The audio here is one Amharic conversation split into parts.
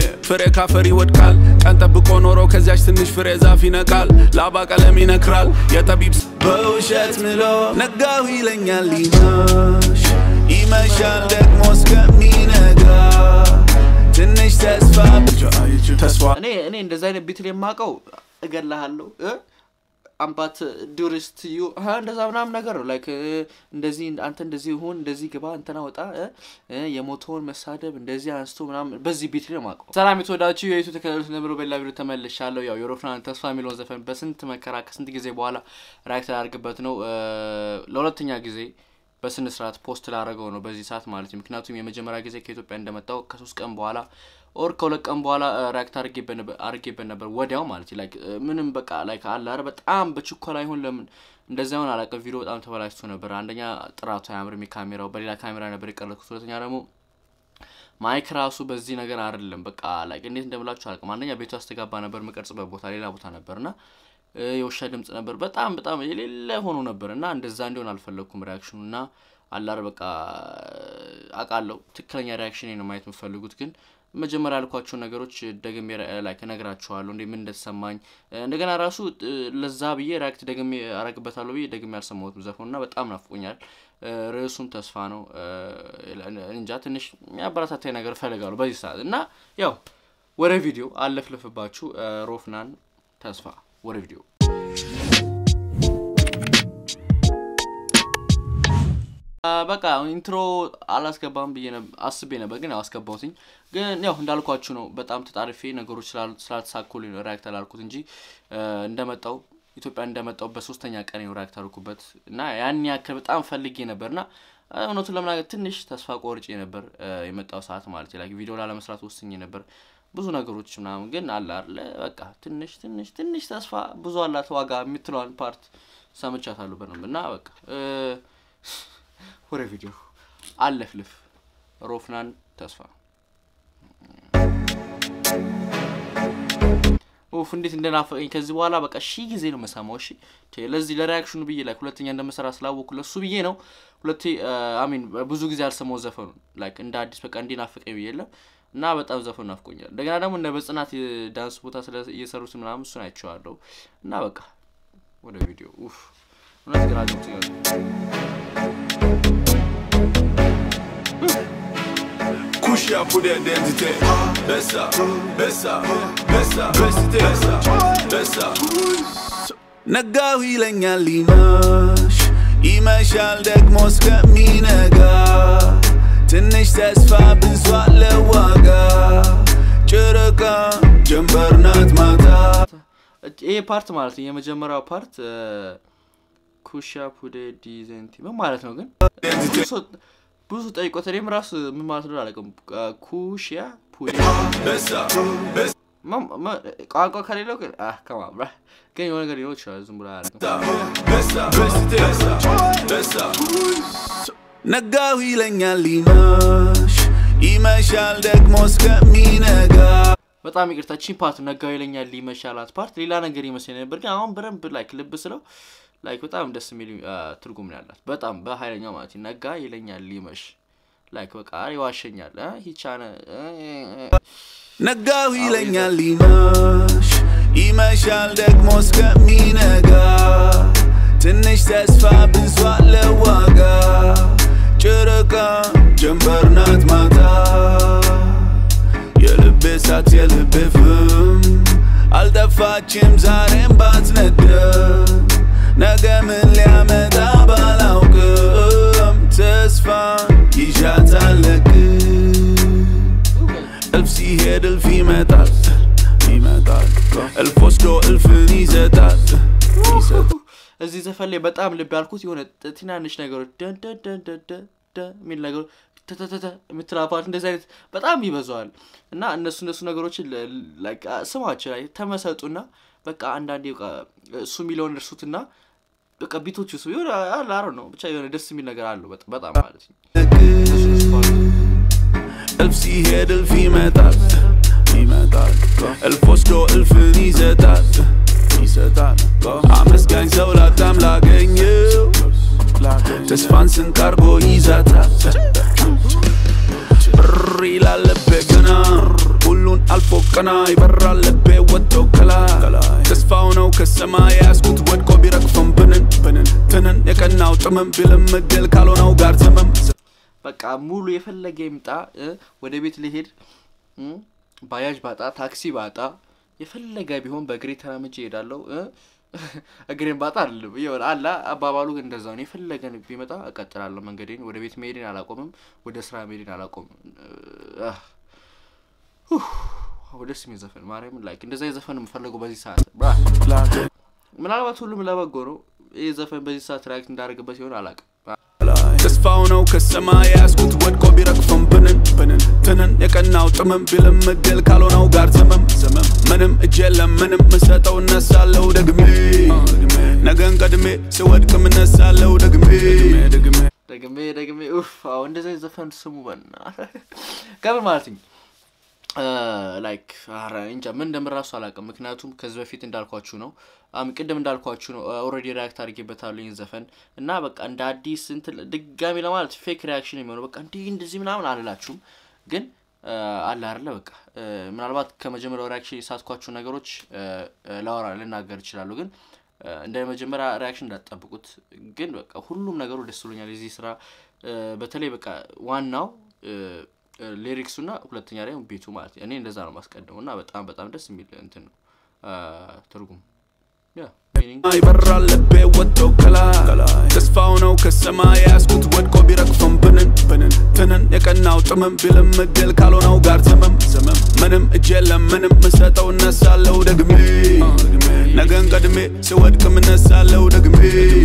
ፍሬ ካፈር ይወድቃል ቀን ጠብቆ ኖሮ ከዚያች ትንሽ ፍሬ ዛፍ ይነቃል ላባ ቀለም ይነክራል የጠቢብ ስ- በውሸት ምሎ ነጋሁ ይለኛል ይመሽ ይመሻል ደግሞ እስከሚነጋ ትንሽ ተስፋ ብቻ ተስፋ እኔ እኔ እንደዚ አይነት ቢትል የማውቀው እገላሃለሁ እ አምባት ዱሪስት ዩ ሀ እንደዛ ምናምን ነገር ነው ላይክ እንደዚህ አንተ እንደዚህ ሁን እንደዚህ ግባ እንትና ወጣ እ እ የሞተውን መሳደብ እንደዚህ አንስቶ ምናምን በዚህ ቢት ነው የማውቀው። ሰላም የተወዳችሁ የዩቱ ተከታዮች ነብሮ በላ ቪዲዮ ተመልሻለሁ። ያው የሮፍናን ተስፋ የሚለውን ዘፈን በስንት መከራ ከስንት ጊዜ በኋላ ሪያክት ላደርግበት ነው እ ለሁለተኛ ጊዜ በስነ ስርዓት ፖስት ላደረገው ነው በዚህ ሰዓት ማለት ነው። ምክንያቱም የመጀመሪያ ጊዜ ከኢትዮጵያ እንደመጣው ከሶስት ቀን በኋላ ኦር ከሁለት ቀን በኋላ ሪያክት አድርጌበት ነበር ወዲያው ማለት ላይክ ምንም በቃ ላይክ አለ አይደል በጣም በችኮላ ይሁን ለምን እንደዛ ይሆን አላውቅም። ቪዲዮ በጣም ተበላሽቶ ነበር። አንደኛ ጥራቱ አያምርም፣ የካሜራው በሌላ ካሜራ ነበር የቀረጽኩት። ሁለተኛ ደግሞ ማይክ ራሱ በዚህ ነገር አይደለም። በቃ ላይክ እንዴት እንደምላችሁ አላውቅም። አንደኛ ቤቱ አስተጋባ ነበር፣ የምቀርጽበት ቦታ ሌላ ቦታ ነበር እና እ የውሻ ድምጽ ነበር። በጣም በጣም የሌለ ሆኖ ነበር እና እንደዛ እንዲሆን አልፈለግኩም ሪያክሽኑ እና አላር በቃ አውቃለሁ ትክክለኛ ሪያክሽን ነው ማየት የምፈልጉት ግን መጀመሪያ ያልኳቸው ነገሮች ደግሜ ላይ እነግራችኋለሁ እንዴ ምን እንደተሰማኝ እንደገና ራሱ እ ለዛ ብዬ ሪያክት ደግሜ አረግበታለሁ ብዬ ደግሜ ያልሰማሁትም ዘፈኑ እና በጣም ናፍቆኛል። እ ርዕሱም ተስፋ ነው። እ እንጃ ትንሽ የሚያበረታታኝ ነገር እፈልጋለሁ በዚህ ሰዓት እና ያው ወደ ቪዲዮ አለፍልፍባችሁ እ ሮፍናን ተስፋ ወደ ቪዲዮ በቃ ኢንትሮ አላስገባም ብዬ አስቤ ነበር፣ ግን ያው አስገባሁትኝ። ግን ያው እንዳልኳችሁ ነው። በጣም ተጣርፌ ነገሮች ስላልተሳኩልኝ ነው ሪያክት አላልኩት እንጂ እንደመጣው ኢትዮጵያ እንደመጣው በሶስተኛ ቀን ነው ሪያክት አልኩበት እና ያን ያክል በጣም ፈልጌ ነበር እና እውነቱን ለመናገር ትንሽ ተስፋ ቆርጬ ነበር የመጣው ሰዓት ማለት ላይ ቪዲዮ ላለመስራት ወስኜ ነበር ብዙ ነገሮች ምናምን ግን አለ አለ በቃ ትንሽ ትንሽ ትንሽ ተስፋ ብዙ አላት ዋጋ የምትለዋን ፓርት ሰምቻታለሁ በደንብ እና በቃ ወደ ቪዲዮ አለፍልፍ ሮፍናን ተስፋ ኡፍ እንዴት እንደናፈቀኝ ከዚህ በኋላ በቃ ሺህ ጊዜ ነው መሰማው። እሺ ለዚህ ለሪያክሽኑ ብዬ ላይ ሁለተኛ እንደመሰራ ስላወቅኩ ለሱ ብዬ ነው ሁለቴ አሚን ብዙ ጊዜ አልሰማው ዘፈኑ ላይክ እንደ አዲስ በቃ እንዲናፍቀኝ ብዬ የለም እና በጣም ዘፈኑ ናፍቆኛል። እንደገና ደግሞ እንደ በጽናት ዳንስ ቦታ ስለ እየሰሩት ምናምን እሱን አይቼዋለሁ እና በቃ ወደ ቪዲዮ ኡፍ እውነት ግራ ገብቶኛል። Kusha pour l'identité Bessa, Bessa, Bessa, Bessa, Bessa ነጋው ይለኛል ሊመሽ ይመሻል ደግሞ እስከሚነጋ ትንሽ ተስፋ ብዙ አለ ዋጋ ጨረቃ ጀንበር ናት ማታ ይሄ ፓርት ማለት ነው የመጀመሪያው ፓርት ኩሻ ፑዴ ዲዘንቲ ምን ማለት ነው ግን ብዙ ጠይቆት እኔም ራሱ ምን ማለት ነው አላውቅም። ኩሽያ ፑዴ በሳ በሳ ቋንቋ ከሌለው ግን ከማብራ ግን የሆነ ነገር ሊኖር ይችላል። ዝም ብሎ አያደርግም። በሳ በሳ በሳ ነጋው ይለኛል ሊመሽ ይመሻል ደግሞ እስከሚነጋ በጣም ይቅርታ ቺን ፓርት ነጋው ይለኛል ሊመሻላት ፓርት ሌላ ነገር ይመስለኝ ነበር፣ ግን አሁን በደንብ ላይክ ልብ ስለው ላይክ በጣም ደስ የሚል ትርጉም ነው ያላት። በጣም በኃይለኛው ማለት ነጋ ይለኛል ሊመሽ ላይክ በቃ ይዋሸኛል ሂቻነ ነጋው ይለኛል ሊመሽ ይመሻል ደግሞ እስከሚነጋ ትንሽ ተስፋ ብዙ አለ ዋጋ ጨረቃ ጀንበር ናት ማታ የልቤ እሳት የልቤ ፍም አልጠፋችም ዛሬም ባትነደም ነገ ምን ሊያመጣ ባላውቅም ተስፋ ይዣታለቅ እልፍ ሲሄድ እልፍ ይመጣል ይመጣል እልፍ ወስዶ እልፍን ይሰጣል ይሰጣል እዚህ ዘፈን ላይ በጣም ልብ ያልኩት የሆነ ትናንሽ ነገሮች ደደደደደ የሚል ነገሮች ተተተተ የምትል ፓርት እንደዚህ አይነት በጣም ይበዛዋል እና እነሱ እነሱ ነገሮችን ስማቸው ላይ ተመሰጡና በቃ አንዳንዴ እሱ የሚለውን እርሱትና በቃ ቢቶች ሱ የሆነ አላረ ነው ብቻ የሆነ ደስ የሚል ነገር አለው በጣም ማለት ነው። እልፍ ሲሄድ እልፍ ይመጣል ይመጣል እልፍ ወስዶ እልፍን ይሰጣል ይሰጣል አመስጋኝ ሰው ላጣም ላገኘው ተስፋን ስንቅ አርጎ ይዛታል ብር ይላለበት ገና ሁሉን አልፎ ቀና ይበራል ልቤ ወጥቶ ከላይ ተስፋው ነው ከሰማይ ያስኩት ወድቆ ቢረግፍም ብንን ብንን ትንን የቀናው ጥምም ቢልም እድል ካልሆነው ጋር ዘመም በቃ ሙሉ የፈለገ ይምጣ እ፣ ወደ ቤት ልሄድ እ፣ ባጃጅ ባጣ ታክሲ ባጣ የፈለገ ቢሆን በእግሬ ተራምጄ እሄዳለሁ እ፣ እግሬን ባጣ አይደለም ይሆን አላ አባባሉ ግን እንደዛ ነው። የፈለገ ቢመጣ እቀጥላለሁ መንገዴን። ወደ ቤት መሄድን አላቆምም። ወደ ስራ መሄድን አላቆምም። እ፣ ኡፍ፣ አዎ፣ ደስ የሚል ዘፈን ማርያምን ላይክ እንደዛ የዘፈን የምፈለገው በዚህ ሰዓት ብራ ምናልባት ሁሉም ለበጎ ነው። ይህ ዘፈን በዚህ ሰዓት ሪያክት እንዳደርግበት ሲሆን አላውቅም። ተስፋው ነው ከሰማይ ያስኩት ወድቆ ቢረግፍም ብንን ብንን ትንን የቀናው ጥምም ቢልም እድል ካልሆነው ጋር ዘመም ዘመም ምንም እጅ የለም ምንም ምሰጠው እነሳለሁ ደግሜ ነገን ቀድሜ ስወድቅም እነሳለሁ ደግሜ ደግሜ ደግሜ ኡፍ አዎ እንደዛ ዘፈን ስሙ በና ከምን ማለት ነው ላይክ ኧረ እንጃ ምን እንደምራሱ አላውቅም። ምክንያቱም ከዚህ በፊት እንዳልኳችሁ ነው አም ቅድም እንዳልኳችሁ ነው ኦልሬዲ ሪያክት አድርጌበታለሁ ይህን ዘፈን እና በቃ እንደ አዲስ እንትን ድጋሚ ለማለት ፌክ ሪያክሽን የሚሆነው በቃ እንዲህ እንደዚህ ምናምን አልላችሁም፣ ግን አለ አይደለ በቃ ምናልባት ከመጀመሪያው ሪያክሽን የሳትኳችሁ ነገሮች ላወራ ልናገር ይችላሉ፣ ግን እንደ መጀመሪያ ሪያክሽን እንዳትጠብቁት። ግን በቃ ሁሉም ነገሩ ደስ ብሎኛል የዚህ ስራ በተለይ በቃ ዋናው ሊሪክሱ እና ሁለተኛ ላይ ቤቱ ማለት እኔ እንደዛ ነው ማስቀደሙ እና በጣም በጣም ደስ የሚል እንትን ነው ትርጉም ያ ሚኒንግ ይበራል ልቤ ወጥቶ ከላይ ተስፋው ነው ከሰማይ ያስኩት ወድቆ ቢረግፍም ብንን ብንን ትንን የቀናው ጥምም ቢልም እድል ካልሆነው ጋር ዘመም ዘመም ምንም እጅ የለም ምንም ምሰጠው እነሳለሁ ደግሜ ነገን ቀድሜ ስወድቅም እነሳለሁ ደግሜ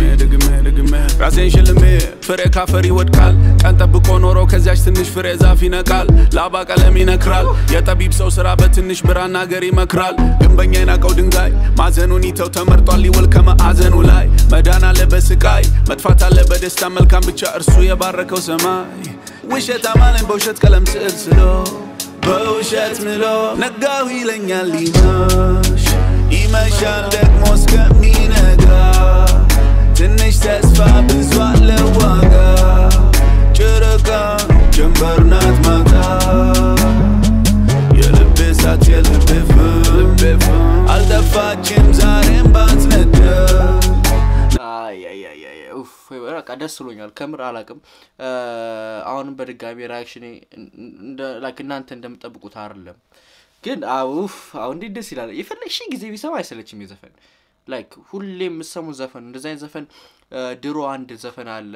ራሴን ሽልሜ ፍሬ ካፈር ይወድቃል ቀን ጠብቆ ኖሮ ከዚያች ትንሽ ፍሬ ዛፍ ይነቃል ላባ ቀለም ይነክራል የጠቢብ ሰው ስራ በትንሽ ብራና ገር ይመክራል ግንበኛ የናቀው ድንጋይ ማዘኑን ይተው ተመርጧል ሊወል ከማዕዘኑ ላይ መዳን አለ በስቃይ መጥፋት አለ በደስታ መልካም ብቻ እርሱ የባረከው ሰማይ ውሸት አማለኝ በውሸት ቀለም ስዕል ስሎ በውሸት ምሎ ነጋሁ ይለኛል ሊመሽ ይመሻል ደግሞ እስከሚነጋ ትንሽ ተስፋ ብዙ አለ ዋጋ ጨረቃ ጀንበር ናት ማታ የልቤ እሳት የልቤ ፍም አልጠፋችም ዛሬም ባትነደር በቃ ደስ ብሎኛል ከምር አላቅም አሁንም በድጋሚ ሪያክሽኔ ላይክ እናንተ እንደምጠብቁት አይደለም ግን አውፍ አሁን እንዴት ደስ ይላል የፈለግሽ ጊዜ ቢሰማ አይሰለችም የዘፈን ላይክ ሁሌ የምሰሙት ዘፈን እንደዚ አይነት ዘፈን ድሮ አንድ ዘፈን አለ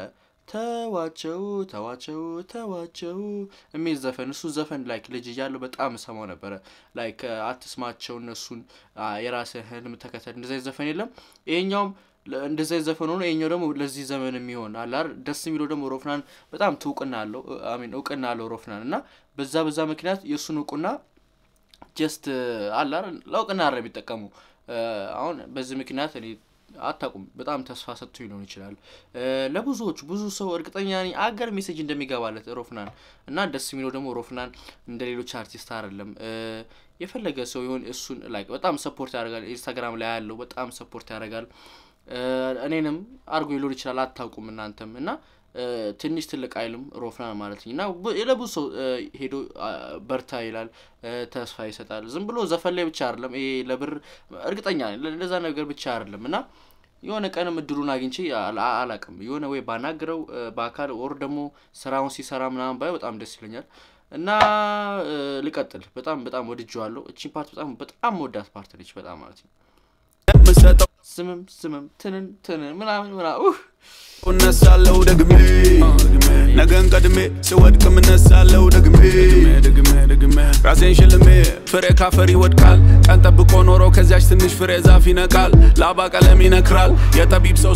ተዋቸው ተዋቸው ተዋቸው የሚል ዘፈን እሱ ዘፈን ላይክ ልጅ እያለሁ በጣም እሰማው ነበረ ላይክ አትስማቸው እነሱን የራስህ ህልም ተከተል እንደዚ አይነት ዘፈን የለም ይሄኛውም እንደዚ አይነት ዘፈን ሆኖ ይሄኛው ደግሞ ለዚህ ዘመን የሚሆን አላር ደስ የሚለው ደግሞ ሮፍናን በጣም ትውቅና አለው አሚን እውቅና አለው ሮፍናን እና በዛ በዛ ምክንያት የእሱን እውቅና ጀስት አላር ለእውቅና አረ የሚጠቀሙ አሁን በዚህ ምክንያት እኔ አታቁም በጣም ተስፋ ሰጥቶ ሊሆን ይችላል ለብዙዎቹ ብዙ ሰው እርግጠኛ ነኝ አገር ሜሴጅ እንደሚገባለት ሮፍናን እና ደስ የሚለው ደግሞ ሮፍናን እንደ ሌሎች አርቲስት አይደለም የፈለገ ሰው ይሆን እሱን ላይ በጣም ሰፖርት ያደርጋል ኢንስታግራም ላይ ያለው በጣም ሰፖርት ያደርጋል እኔንም አርጎ ሊሆን ይችላል አታውቁም እናንተም እና ትንሽ ትልቅ አይልም ሮፍናን ማለት እና ለብዙ ሰው ሄዶ በርታ ይላል ተስፋ ይሰጣል ዝም ብሎ ዘፈን ላይ ብቻ አይደለም ይሄ ለብር እርግጠኛ ለዛ ነገር ብቻ አይደለም እና የሆነ ቀንም እድሉን አግኝቼ አላቅም የሆነ ወይ ባናግረው በአካል ወር ደግሞ ስራውን ሲሰራ ምናምን ባይ በጣም ደስ ይለኛል እና ልቀጥል በጣም በጣም ወድጀዋለሁ እቺን ፓርት በጣም በጣም ወዳት ፓርት ነች በጣም ማለት ነው ስምም ስምም ትንን ትንን ምናምን ምናምን እነሳለሁ ደግሜ ነገን ቀድሜ ስወድቅም እነሳለሁ ደግሜ ራሴን ሽልሜ ፍሬ ካፈር ይወድቃል ቀን ጠብቆ ኖሮ ከዚያች ትንሽ ፍሬ ዛፍ ይነቃል ላባ ቀለም ይነክራል የጠቢብ ሰው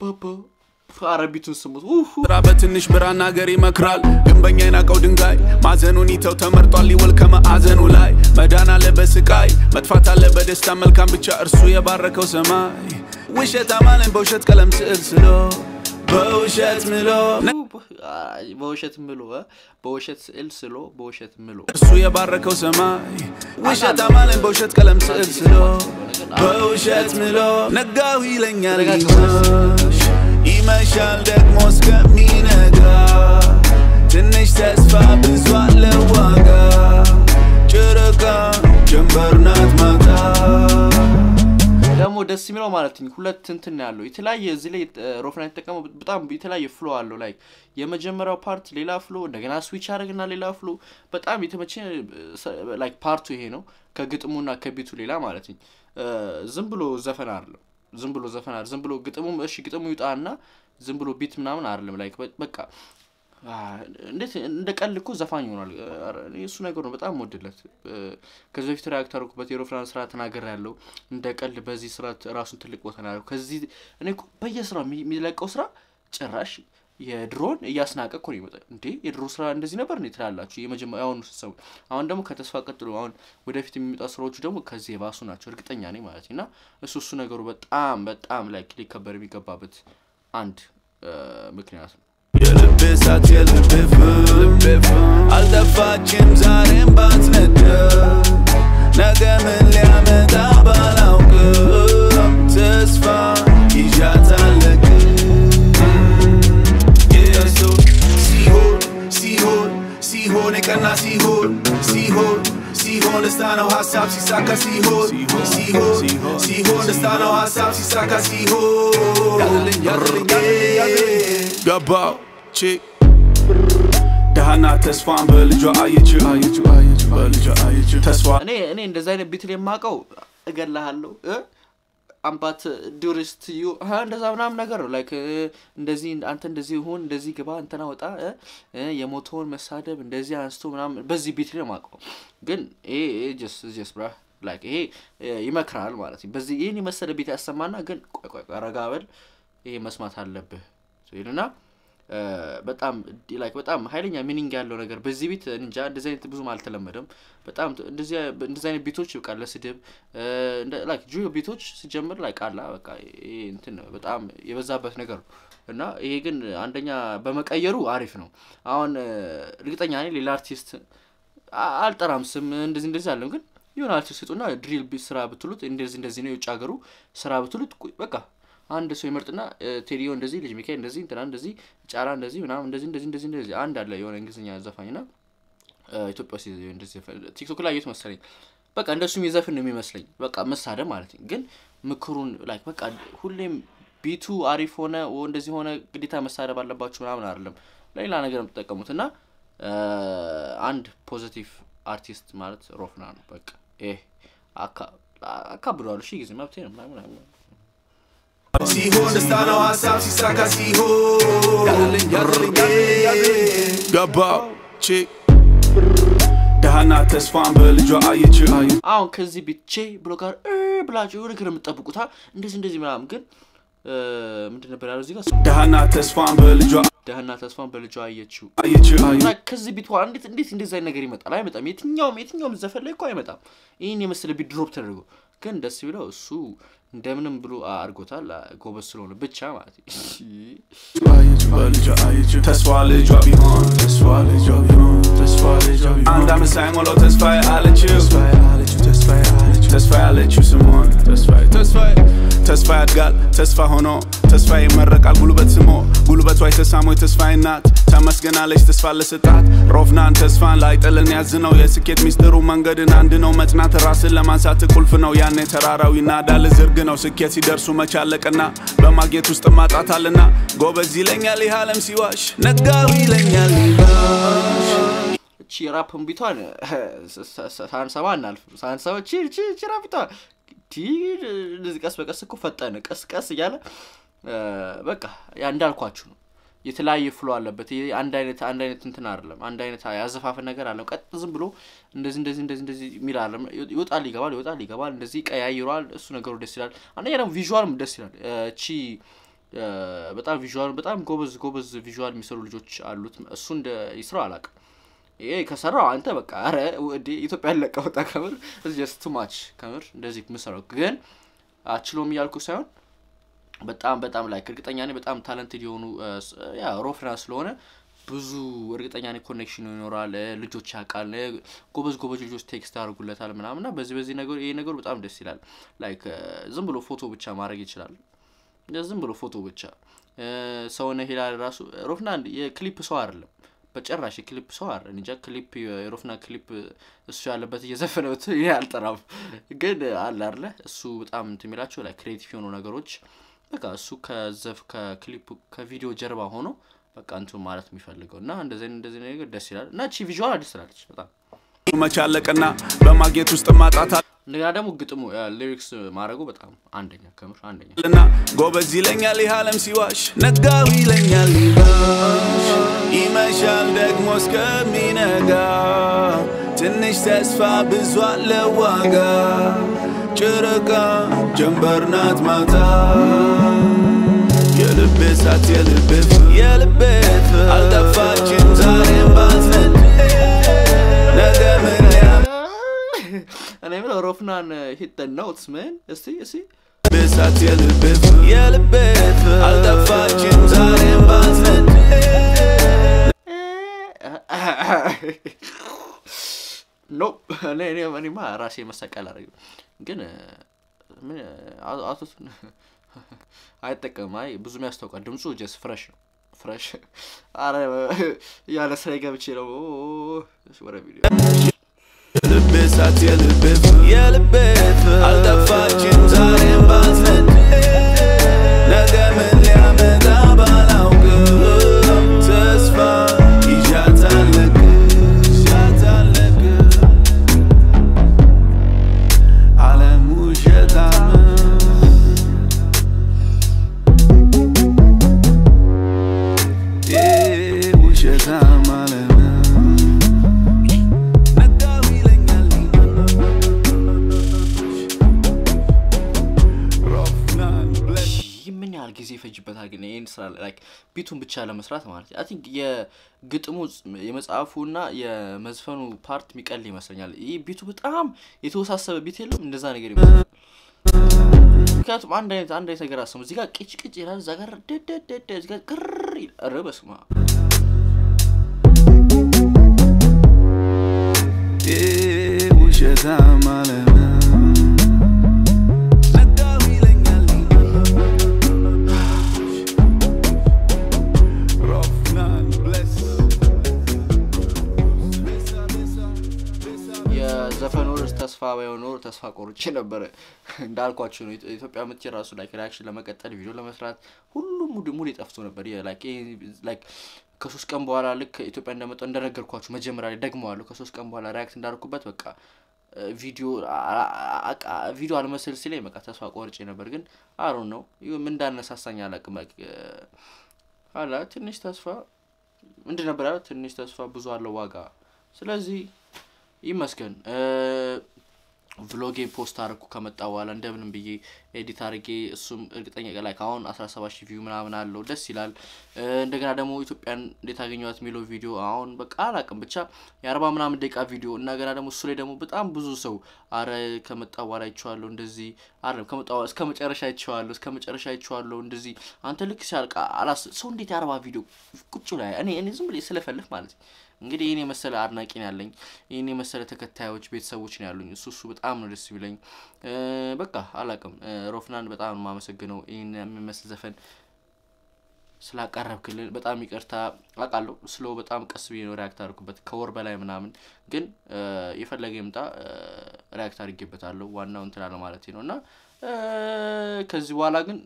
አረቢቱን ስሙት ስራ በትንሽ ብራና ገር ይመክራል ግንበኛ የናቀው ድንጋይ ማዘኑን ይተው ተመርጧል ሊወል ከማዕዘኑ ላይ መዳን አለ በስቃይ መጥፋት አለ በደስታ መልካም ብቻ እርሱ የባረከው ሰማይ ውሸት አማለኝ በውሸት ቀለም ስዕል ስሎ በውሸት ምሎ በውሸት ምሎ በውሸት ስዕል ስሎ በውሸት ምሎ እርሱ የባረከው ሰማይ ውሸት አማለኝ በውሸት ቀለም ስዕል ስሎ በውሸት ምሎ ነጋሁ ይለኛል ሊመሽ ይመሻል ደግሞ እስከሚነጋ ትንሽ ተስፋ ብዙ አለ ዋጋ ጨረቃ ደስ የሚለው ማለት ነው ሁለት እንትን ያለው የተለያየ እዚህ ላይ ሮፍናን የተጠቀመው በጣም የተለያየ ፍሎ አለው ላይ የመጀመሪያው ፓርት ሌላ ፍሎ እንደገና ስዊች ያደርግና ሌላ ፍሎ በጣም የተመቸ ላይክ ፓርቱ ይሄ ነው ከግጥሙና ከቢቱ ሌላ ማለት ነው ዝም ብሎ ዘፈን አይደለም ዝም ብሎ ዘፈን አይደለም ዝም ብሎ ግጥሙ እሺ ግጥሙ ይውጣና ዝም ብሎ ቢት ምናምን አይደለም ላይክ በቃ እንዴት እንደ ቀልድ እኮ ዘፋኝ ይሆናል እሱ ነገር ነው በጣም ወድለት ከዚህ በፊት ሪያክት አድርጉበት የሮፍራን ስራ ተናገር ያለው እንደ ቀልድ በዚህ ስራ ራሱን ትልቅ ቦታ ነው ከዚህ እኔ በየስራ የሚለቀው ስራ ጭራሽ የድሮን እያስናቀ እኮ ነው ይመጣ እንዴ የድሮ ስራ እንደዚህ ነበር እንዴ ትላላችሁ የመጀመሪያ አሁኑ ስትሰሙ አሁን ደግሞ ከተስፋ ቀጥሎ አሁን ወደፊት የሚመጣ ስራዎቹ ደግሞ ከዚህ የባሱ ናቸው እርግጠኛ ነኝ ማለት እና እሱ እሱ ነገሩ በጣም በጣም ላይ ሊከበር የሚገባበት አንድ ምክንያት ነው የልቤ እሳት የልቤ ፍም አልጠፋችም ዛሬም ባትነደ ነገ ምን ሊያመጣ ባላውቅም ተስፋ ይዣታለቅ ኢየሱስ ሲሆን ሲሆን ሲሆን የቀና ሲሆን ሲሆን ሲሆን ደስታ ነው ሀሳብ ሲሳካ ሲሆን ሲሆን ሲሆን ደስታ ነው ሀሳብ ሲሳካ ሲሆን ገባው ቺ ደሃና ተስፋን በልጇ አየችው በልጇ አየችው ተስፋ እኔ እኔ እንደዚ አይነት ቢትል የማውቀው እገላሃለሁ አምባት ዱሪስት ዩ እንደዛ ምናምን ነገር ነው ላይክ እንደዚህ አንተ እንደዚህ ሁን እንደዚህ ግባ እንተና ወጣ የሞተውን መሳደብ እንደዚህ አንስቶ ምናምን በዚህ ቢት ነው የማውቀው ግን ይሄ ጀስ ጀስ ብራ ላይክ ይሄ ይመክራል ማለት ነው በዚህ ይህን የመሰለ ቤት ያሰማና ግን ቆይ ቆይ ረጋ በል ይሄ መስማት አለብህ ይልና በጣም ላይክ በጣም ሀይለኛ ሚኒንግ ያለው ነገር በዚህ ቤት እንጃ እንደዚህ አይነት ብዙም አልተለመደም በጣም እንደዚህ አይነት ቤቶች በቃ ለስድብ ላይክ ጁ ቤቶች ሲጀምር ላይ ቃላ በቃ ይሄ እንትን በጣም የበዛበት ነገር ነው እና ይሄ ግን አንደኛ በመቀየሩ አሪፍ ነው አሁን እርግጠኛ ነኝ ሌላ አርቲስት አልጠራም ስም እንደዚህ እንደዚህ አለም ግን የሆነ አርቲስት ስጡና ድሪል ስራ ብትሉት እንደዚህ እንደዚህ ነው የውጭ ሀገሩ ስራ ብትሉት በቃ አንድ ሰው ይመርጥና ቴዲዮ እንደዚህ ልጅ ሚካኤል እንደዚህ እንትና እንደዚህ ጫራ እንደዚህ ምናምን እንደዚህ እንደዚህ እንደዚህ እንደዚህ አንድ አለ የሆነ እንግሊዝኛ ዘፋኝ ና ኢትዮጵያ ውስጥ እንደዚህ ቲክቶክ ላይ የት መሰለኝ በቃ እንደሱ የሚዘፍን ነው የሚመስለኝ በቃ መሳደብ ማለት ነው ግን ምክሩን ላይክ በቃ ሁሌም ቢቱ አሪፍ ሆነ እንደዚህ ሆነ ግዴታ መሳደብ አለባችሁ ምናምን አይደለም ለሌላ ነገር ነው የምትጠቀሙት እና አንድ ፖዚቲቭ አርቲስት ማለት ሮፍና ነው በቃ ይሄ አካብደዋሉ ሺ ጊዜ መብቴ ነው ምናምን ሲሆን ደስታ ነው ሀሳብ ሲሳካ ሲሆን ገባው ቺ ደሃና ተስፋን በልጇ አየችው አሁን ከዚህ ብቼ ብሎ ጋር ብላችሁ የሆነ ነገር የምጠብቁታ እንደዚህ እንደዚህ ምናምን ግን ምንድን ነበር ያለው እዚህ ጋር ደሃና ተስፋን በልጇ ደህና ተስፋን በልጇ አየችው አየችው እና ከዚህ ቢት በኋላ እንዴት እንዴት እንደዚህ አይነት ነገር ይመጣል አይመጣም የትኛውም የትኛውም ዘፈን ላይ እኮ አይመጣም ይህን የመሰለ ቢት ድሮፕ ተደርጎ ግን ደስ ቢለው እሱ እንደምንም ብሎ አድርጎታል ጎበዝ ስለሆነ ብቻ ማለት በልጇ አየችው ተስፋ ልጇ ቢሆን ተስፋ ልጇ ቢሆን ተስፋ ልጇ ቢሆን አንድ አመት ሳይሞላው ተስፋዬ አለችው ተስፋዬ አለችው ተስፋዬ አለችው ተስፋ ያለችው ስሟን ተስፋዬ ተስፋዬ ተስፋ ያድጋል ተስፋ ሆኖ ተስፋ ይመረቃል ጉልበት ስሞ ጉልበቷ የተሳሞች ተስፋዬ ናት ተመስገናለች ተስፋ ለስጣት ሮፍናን ተስፋን ላይጥልን ያዝ ነው የስኬት ሚስጥሩ መንገድን አንድ ነው መጽናት ራስን ለማንሳት ቁልፍ ነው ያኔ ተራራው ይናዳል ዝርግ ነው ስኬት ሲደርሱ መቻለቅና በማግኘት ውስጥ ማጣታልና ጎበዝ ይለኛል ይህ አለም ሲዋሽ ነጋው ይለኛል ይባሽ እቺ ራፕን ቢቷን ሳንሰባ እናልፍ ሳንሰባ ቺ ቺ ቺ ራፒቷ እንደዚህ ቀስ በቀስ እኮ ፈጠነ ቀስ ቀስ እያለ በቃ ያ እንዳልኳችሁ ነው የተለያየ ፍሎ አለበት ይሄ አንድ አይነት አንድ አይነት እንትን አይደለም አንድ አይነት ያዘፋፈን ነገር አለም ቀጥ ዝም ብሎ እንደዚህ እንደዚህ እንደዚህ እንደዚህ የሚል አለም ይወጣል ይገባል ይወጣል ይገባል እንደዚህ ቀያይሯል እሱ ነገሩ ደስ ይላል አንደኛ ደግሞ ቪዥዋልም ደስ ይላል እቺ በጣም ቪዥዋል በጣም ጎበዝ ጎበዝ ቪዥዋል የሚሰሩ ልጆች አሉት እሱ እንደ ይስራው አላውቅም ይሄ ከሰራው አንተ በቃ አረ ወደ ኢትዮጵያ ያለቀ ወጣ ከምር ጀስት ቱ ማች ከምር እንደዚህ ምሰራው ግን አችሎም እያልኩ ሳይሆን በጣም በጣም ላይ እርግጠኛ ነኝ በጣም ታለንትድ የሆኑ ያ ሮፍና ስለሆነ ብዙ እርግጠኛ ነኝ ኮኔክሽን ይኖራል ልጆች ያውቃል ጎበዝ ጎበዝ ልጆች ቴክስት ያደርጉለታል ምናምን እና በዚህ በዚህ ነገር ይሄ ነገሩ በጣም ደስ ይላል ላይክ ዝም ብሎ ፎቶ ብቻ ማድረግ ይችላል ዝም ብሎ ፎቶ ብቻ ሰውነ ሄላል ራሱ ሮፍና የክሊፕ ሰው አይደለም በጭራሽ የክሊፕ ሰው አረ እንጃ ክሊፕ የሮፍና ክሊፕ እሱ ያለበት እየዘፈነ ብት ይሄ አልጠራም ግን አለ አለ እሱ በጣም እንትን የሚላቸው ላይ ክሬቲቭ የሆኑ ነገሮች በቃ እሱ ከዘፍ ከክሊፕ ከቪዲዮ ጀርባ ሆኖ በቃ እንትን ማለት የሚፈልገው እና እንደዚህ እንደዚህ ነገር ደስ ይላል እና ቺ ቪዥዋል አዲስ ስላለች በጣም መቻለቅና በማግኘት ውስጥ ማጣት እንደገና ደግሞ ግጥሙ ሊሪክስ ማድረጉ በጣም አንደኛ ከምር አንደኛ ልና ጎበዝ ይለኛል ይህ ዓለም ሲዋሽ ነጋው ይለኛል ይመሽ ይመሻል ደግሞ እስከሚነጋ ትንሽ ተስፋ ብዙ አለ ዋጋ ጨረቃ ጀንበር ናት ማታ የልቤ እሳት የልቤ ፍቅር የልቤ ፍቅር አልጠፋችም ዛሬም ባትነድ ነገ ምን ሊያመ እኔ የምለው ሮፍናን ሂት ኖትስ ምን እስቲ እስቲ ብሳት የልቤ ፍቅር የልቤ ፍቅር አልጠፋችም ዛሬም ባትነድ ኖ እኔ እኔ እኔማ ራሴ መሰቀል አደረግ ግን ምን አቶቱን አይጠቀምም። አይ ብዙም ያስታውቃል። ድምፁ ጀስ ፍረሽ ነው ፍረሽ። አረ ያለ ስራ ገብቼ ነው ወደ ቪዲዮ የልቤ እሳት የልቤ ፍቅር የልቤ ፍቅር አልጠፋችም ዛሬም ባትነድ ነገ ምን ሊያመጣ ባላውቅም ተስፋ ይዣታለቅ ይዣታለቅ ዓለም ውሸታም ውሸታም ዓለም ነጋው ይለኛል ሮፍናን ብለሽ ምን ያህል ጊዜ ይፈጅበታል ግን ይህን ስራ ላይክ ቢቱን ብቻ ለመስራት ማለት አይ ቲንክ የግጥሙ የመጽሐፉና የመዝፈኑ ፓርት የሚቀል ይመስለኛል። ይህ ቢቱ በጣም የተወሳሰበ ቢት የለም እንደዛ ነገር ይመስላል። ምክንያቱም አንድ አይነት አንድ አይነት ነገር አሰሙ እዚህ ጋር ቅጭ ቅጭ ይላል፣ እዛ ጋር ደደደደ እዚህ ጋር ቅር ይላል። ኧረ በስመ አብ ውሸታም ዓለም ነጋው ይለኛል ሮፍናን ብለስ የዘፈኑ ርዕስ ተስፋ ባይሆን ኖሮ ተስፋ ቆርጬ ነበረ። እንዳልኳቸው ነው ኢትዮ- ኢትዮጵያ ምት ራሱ ላይክ ሪያክሽን ለመቀጠል ቪዲዮ ለመስራት ሁሉም ሙድ ሙድ ጠፍቶ ነበር። የ- ላይክ ይሄ ላይክ ከሶስት ቀን በኋላ ልክ ኢትዮጵያ እንደመጣው እንደነገርኳችሁ መጀመሪያ ላይ ደግመዋለሁ። ከሶስት ቀን በኋላ ሪያክት እንዳደርኩበት በቃ እ፣ ቪዲዮ አ- አ- አ- ቪዲዮ አልመስል ሲለኝ በቃ ተስፋ ቆርጬ ነበር። ግን አሩ ነው ምን እንዳነሳሳኝ አላውቅም። ላይክ እ፣ አላ ትንሽ ተስፋ ምንድን ነበር ያለው? ትንሽ ተስፋ ብዙ አለው ዋጋ። ስለዚህ ይመስገን ቭሎጌ ፖስት አድርኩ ከመጣ በኋላ እንደምንም ብዬ ኤዲት አድርጌ እሱም እርግጠኛ ላይ አሁን አስራ ሰባት ሺህ ቪው ምናምን አለው ደስ ይላል። እ፣ እንደገና ደግሞ ኢትዮጵያን እንዴት አገኘኋት የሚለው ቪዲዮ አሁን በቃ አላቅም ብቻ የአርባ ምናምን ደቂቃ ቪዲዮ እና ገና ደግሞ እሱ ላይ ደግሞ በጣም ብዙ ሰው አረ ከመጣ በኋላ አይቼዋለሁ እንደዚህ አይደለም ከመጣ በኋላ እስከ መጨረሻ አይቼዋለሁ እስከ መጨረሻ አይቼዋለሁ እንደዚህ አንተ ልክ ሲያልቅ አላስ ሰው እንዴት የአርባ ቪዲዮ ቁጭ ላይ እኔ እኔ ዝም ብዬ ስለፈልፍ ማለት ነው እንግዲህ ይህን የመሰለ አድናቂ ነው ያለኝ። ይህን የመሰለ ተከታዮች ቤተሰቦች ነው ያሉኝ። እሱ እሱ በጣም ነው ደስ የሚለኝ። እ፣ በቃ አላቅም። ሮፍናን በጣም ነው የማመሰግነው ይህን የሚመስል ዘፈን ስላቀረብክልን በጣም ይቅርታ አውቃለሁ። ስለ በጣም ቀስ ብዬ ነው ሪያክት አድርጉበት ከወር በላይ ምናምን፣ ግን እ፣ የፈለገ ይምጣ እ፣ ሪያክት አድርጌበታለሁ። ዋናው እንትን አለ ማለት ነው እና እ፣ ከዚህ በኋላ ግን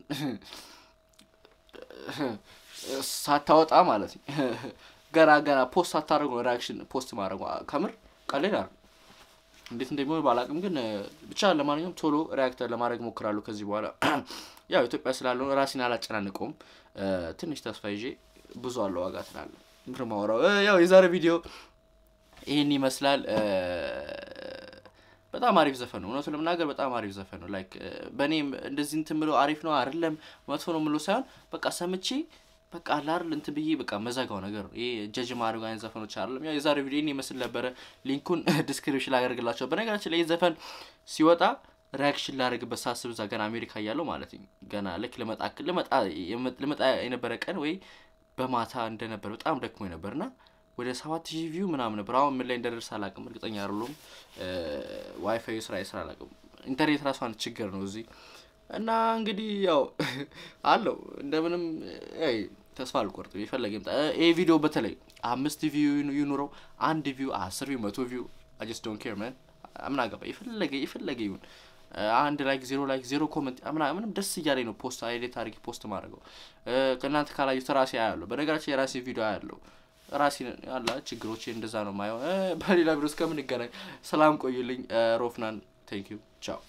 ሳታወጣ ማለት ነው ገና ገና ፖስት ሳታደርጉ ነው ሪያክሽን ፖስት ማድረጉ ከምር ቀልድ አለ እንዴት እንደሚሆን ባላቅም ግን እ፣ ብቻ ለማንኛውም ቶሎ ሪያክተር ለማድረግ ሞክራለሁ ከዚህ በኋላ ያው ኢትዮጵያ ስላለው ራሴን አላጨናንቀውም እ፣ ትንሽ ተስፋ ይዤ ብዙ አለው ዋጋ ትላለ ምር ማውራው እ፣ ያው የዛሬ ቪዲዮ ይህን ይመስላል እ፣ በጣም አሪፍ ዘፈን ነው። እውነቱ ለመናገር በጣም አሪፍ ዘፈን ነው። ላይክ በእኔም እንደዚህ እንትን ምለው አሪፍ ነው አይደለም መጥፎ ነው ምለው ሳይሆን በቃ ሰምቼ በቃ አላርል እንትን ብዬ በቃ መዘጋው ነገር ነው። ይሄ ጀጅ ማድረግ አይነት ዘፈኖች አይደለም። ያው የዛሬው ቪዲዮ ይህን ይመስል ነበረ። ሊንኩን ዲስክሪፕሽን ላደርግላቸው። በነገራችን ላይ ይህ ዘፈን ሲወጣ ሪያክሽን ላደርግበት ሳስብ እዛ ገና አሜሪካ እያለሁ ማለት ነው ገና ልክ ልመጣ ልመጣ ልመጣ የነበረ ቀን ወይ በማታ እንደነበር በጣም ደክሞ ነበር እና ወደ ሰባት ሺህ ቪው ምናምን ነበር። አሁን ምን ላይ እንደደርስ አላውቅም፣ እርግጠኛ አይደለሁም። ዋይፋይ ስራ ስራ አላውቅም። ኢንተርኔት ራሱ አንድ ችግር ነው እዚህ እና እንግዲህ ያው አለው እንደምንም ይ ተስፋ አልቆርጥም። የፈለገ ይምጣ። ይህ ቪዲዮ በተለይ አምስት ቪው ይኑረው አንድ ቪው አስር ቪው መቶ ቪው አጀስት ዶንት ኬር ማን አምና ገባ የፈለገ የፈለገ ይሁን አንድ ላይክ ዜሮ ላይክ ዜሮ ኮመንት አምና ምንም ደስ እያለኝ ነው ፖስት አይዴት አድርጌ ፖስት ማድረገው ከእናንተ ካላዩት ራሴ አያለሁ። በነገራችን የራሴ ቪዲዮ አያለሁ ራሴ ያላ ችግሮቼ እንደዛ ነው ማየው። በሌላ ቪዲዮ እስከምንገናኝ ሰላም ቆዩልኝ። ሮፍናን ቴንክ ዩ ቻው